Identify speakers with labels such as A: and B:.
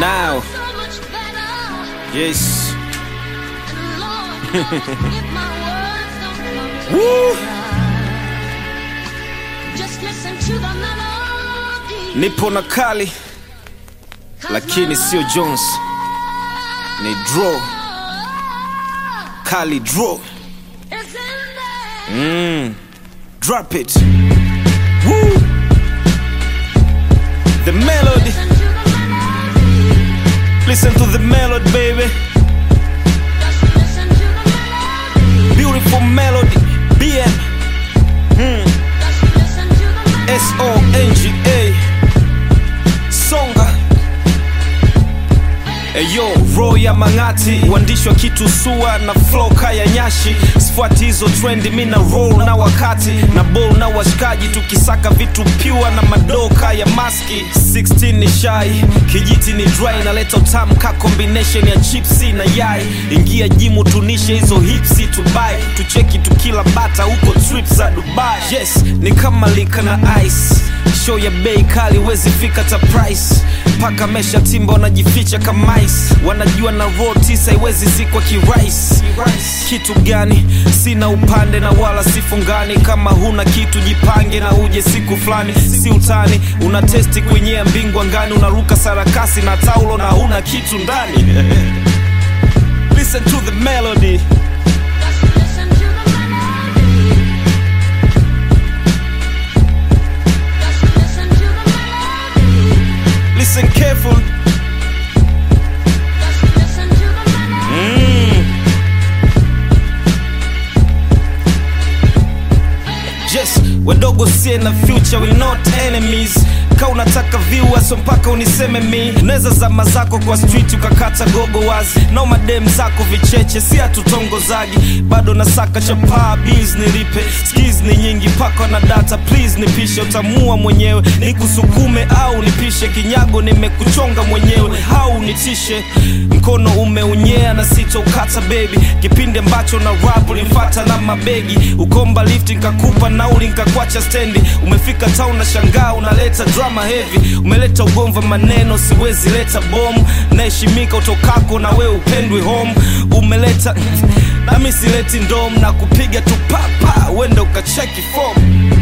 A: now.
B: so much better.
A: Yes.
B: And Lord, if my words don't come
A: Woo!
B: together, just listen to the melody.
A: Nipo na kali lakini sio Jones, ni draw kali draw.
B: It's in there.
A: Drop it. Woo! The melody.
B: Listen to the melody.
A: Listen to the melody, baby.
B: Just listen to the melody.
A: Beautiful melody. BN.
B: Just listen to the melody.
A: S O N G A. Songa. Eyo, roho ya mang'ati, uandishi wa kitu sua na flow kaya nyashi. Sifuati hizo trendi, mi na roll na wakati na ball na washikaji, tukisaka vitu pure na madoka ya maski. 16 ni shy, kijiti ni dry, naleta utamu ka combination ya chipsi na yai. Ingia jimu tunishe hizo hipsi tubai, tucheki tukila bata huko trip za Dubai. Yes, ni kama lika na ice show ya bei kali wezi fika ta price paka mesha timba wanajificha kama ice wanajua na roll tisa iwezi zikwa kirais kitu gani sina upande na wala sifungani kama huna kitu jipange na uje siku fulani si utani una testi kwenyea mbingu angani unaruka sarakasi na taulo na huna kitu ndani listen to the melody
B: Just listen to the melody. Just listen to the melody.
A: listen careful
B: Just listen to the melody.
A: Yes, wadogo sie na future we not enemies ka unataka viewers so mpaka uniseme mi unaweza zama zako kwa street ukakata gogo wazi na madem zako vicheche si hatutongozagi bado nasaka chapaa bills nilipe skills ni nyingi paka na data please nipishe utamua mwenyewe nikusukume au nipishe kinyago nimekuchonga mwenyewe au nitishe mkono umeunyea na sitoukata baby kipindi ambacho na rap ulimfata na mabegi ukomba lift nkakupa nauli nkakwacha stendi umefika town na shangaa unaleta drama heavy umeleta ugomva maneno siwezi leta bomu naheshimika utokako na we upendwi home umeleta nami sileti ndom na kupiga tu papa wenda ukacheki form